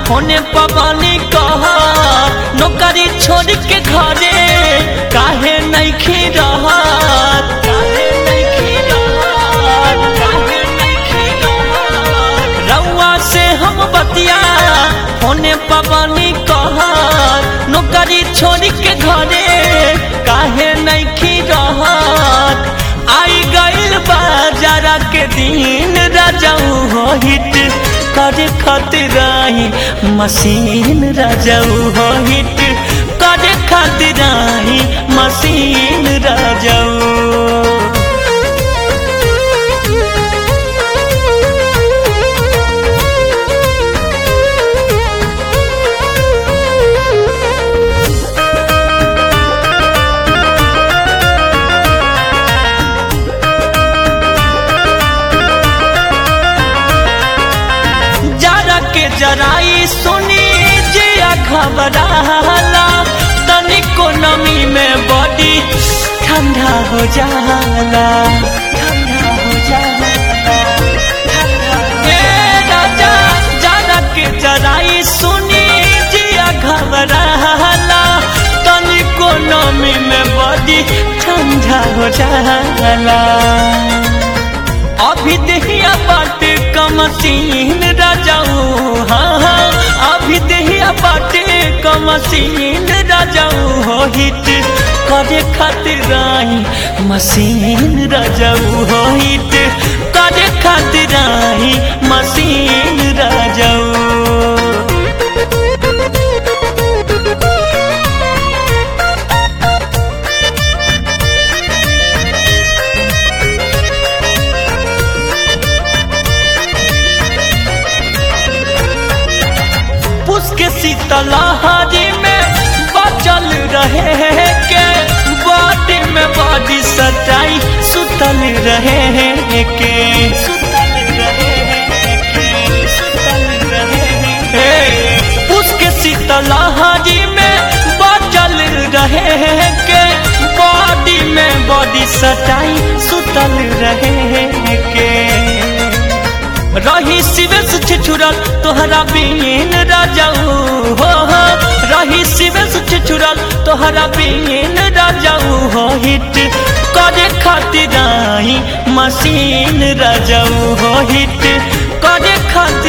होने पवानी कह नौकरी छोड़ के घरे काहे नहीं रहत काहे नइखे रहत, काहे नइखे रहत। रउआ से हम बतिया होने पवानी कह नौकरी छोड़ के घरे काहे नहीं रहत आई गइल बाजारा के दिन राजाऊ हो हिट करे खातिर आई मशीन राजाऊ हो हिट करे खातिर आई मशीन राजाऊ जरा के जराई सुनी जिया घबराला तनिको नमी में बॉडी ठंडा हो जाला ठंडा हो जाला ठंडा हो ए राजा जरा के जराई सुनी जिया घबराला तनिको नमी में बॉडी ठंडा हो जाला अभी दहिया बाटे कमसीन राजाऊ हाँ हाँ अभी दहिया बाटे कमसीन राजाऊ हो हिट करे खातिर आई मशीन राजाऊ हो हिट करे खातिर आई मशीन राजाऊ पुष्क शीतलहरी में बचल रहे के बॉडी में बॉडी सटाई सुतल रहे के सुतल रहे के सुतल रहे पुष्क शीतलहरी में बचल रहे के बॉडी में बॉडी सटाई सुतल रहे के रही शिवेश छिछुरल तोहरा बीन राजाऊ हो हो रही शिवेश छिछुरल तोहरा बीन राजाऊ हो हिट करे खातिर आई मशीन राजाऊ हो हिट करे खातिर